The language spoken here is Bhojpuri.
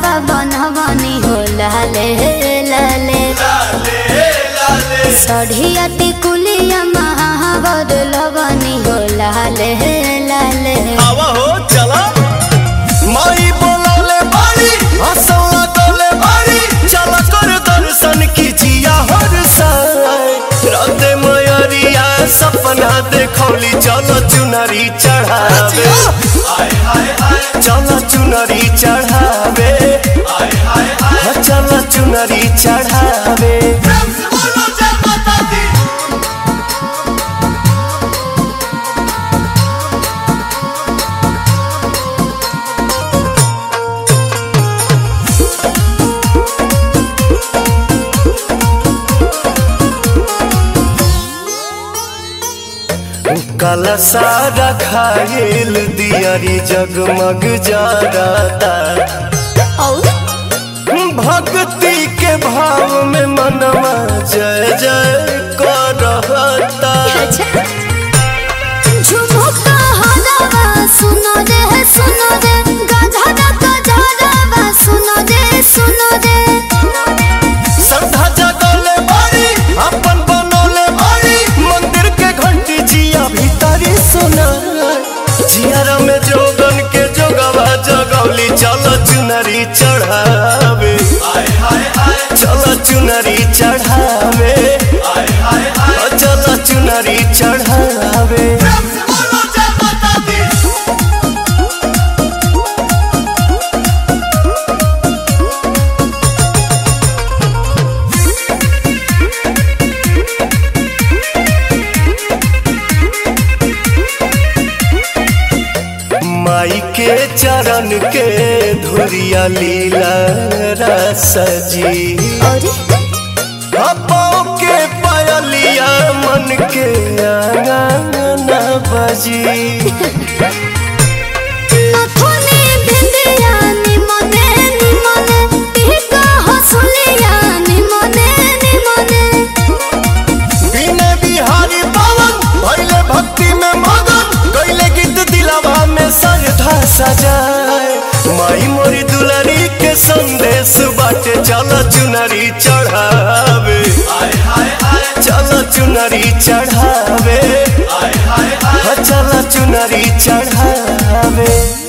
हरावा बनवनी हो लाले लाले सढ़िया टिकुलिया महावर लगनी हो लाले लाले आवा हो चला माई बोलौले बाड़ी हंसौला डोले बाड़ी चला कर दर्शन कीजिया हर साय राते मयरिया सपना देखौली चलो चुनरी चढ़ावे चलो चुनरी चढ़ावे चलो चुनरी चढ़ावे काला सारा खायल दियारी जगमग जाता और भक्ति के भाव में मनवा जय जय करता अच्छा झुमुका हरावा सुनो रे सुनो रे गधरा गधरावा सुनो रे सुनो रे श्रद्धा जगले बाड़ी अपन बनौले बाड़ी मंदिर के घंटी जिया भीतरी सुना जियारा में जोगन के जोगवा जगौली चलो चुनरी चढ़ावे चलो चुनरी चढ़ावे चलो चुनरी चढ़ावे माई के चरण के धुरिया लीला रसजी और पाँव के पायलिया मन के आंगन बजी नथुनी बिंदिया निमने निमने टिका हसुलिया निमने निमने बिने बिहारी पावन भैले भक्ति में मगन गैले गीत दिलावा में सरधा सजाए माई मोरी दुलारी के संदेश बाटे चलो चुनरी चढ़ावे चलो चुनरी चढ़ावे चलो चुनरी चढ़ावे